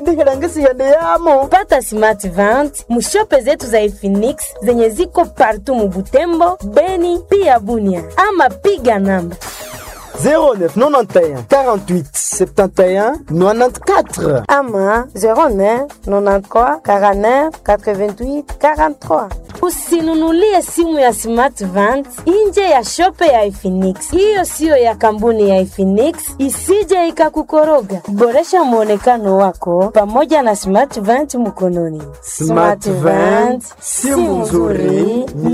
indihilangisiende yamo pata smart vent mushope zetu za Efinix zenye ziko partu mubutembo beni pia bunia ama piga namba 0991 48 71 94 ama 09 93 49 88 43 usinunulie simu ya smart vent nje ya shope ya Efinix. Hiyo siyo ya kampuni ya Efinix, isije ikakukoroga. Boresha mwonekano wako pamoja na smart vent mkononi. Smart Vent, simu nzuri